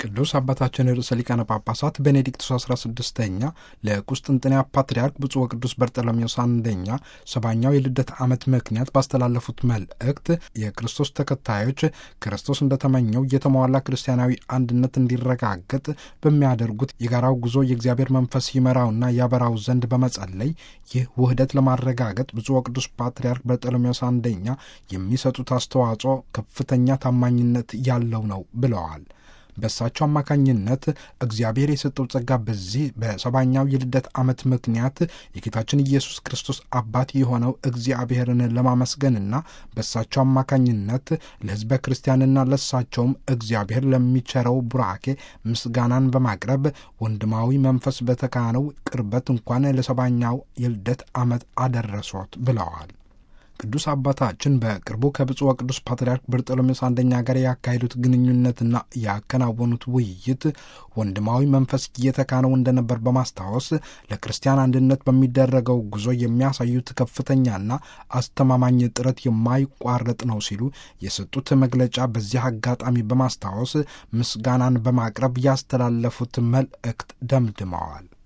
ቅዱስ አባታችን ርዕሰ ሊቃነ ጳጳሳት ቤኔዲክቱስ 16ኛ ለቁስጥንጥንያ ፓትርያርክ ብፁዕ ወቅዱስ በርጠሎሜዎስ አንደኛ ሰባኛው የልደት ዓመት ምክንያት ባስተላለፉት መልእክት የክርስቶስ ተከታዮች ክርስቶስ እንደተመኘው የተሟላ ክርስቲያናዊ አንድነት እንዲረጋገጥ በሚያደርጉት የጋራው ጉዞ የእግዚአብሔር መንፈስ ይመራውና ያበራው ዘንድ በመጸለይ ይህ ውህደት ለማረጋገጥ ብፁዕ ወቅዱስ ፓትርያርክ በርጠሎሜዎስ አንደኛ የሚሰጡት አስተዋጽኦ ከፍተኛ ታማኝነት ያለው ነው ብለዋል። በእሳቸው አማካኝነት እግዚአብሔር የሰጠው ጸጋ በዚህ በሰባኛው የልደት ዓመት ምክንያት የጌታችን ኢየሱስ ክርስቶስ አባት የሆነው እግዚአብሔርን ለማመስገንና በእሳቸው አማካኝነት ለሕዝበ ክርስቲያንና ለእሳቸውም እግዚአብሔር ለሚቸረው ቡራኬ ምስጋናን በማቅረብ ወንድማዊ መንፈስ በተካነው ቅርበት እንኳን ለሰባኛው የልደት ዓመት አደረሶት ብለዋል። ቅዱስ አባታችን በቅርቡ ከብፁዕ ወቅዱስ ፓትርያርክ በርጠሎሜዎስ አንደኛ ጋር ያካሄዱት ግንኙነትና ያከናወኑት ውይይት ወንድማዊ መንፈስ እየተካነው እንደነበር በማስታወስ ለክርስቲያን አንድነት በሚደረገው ጉዞ የሚያሳዩት ከፍተኛና አስተማማኝ ጥረት የማይቋረጥ ነው ሲሉ የሰጡት መግለጫ በዚህ አጋጣሚ በማስታወስ ምስጋናን በማቅረብ ያስተላለፉት መልእክት ደምድመዋል።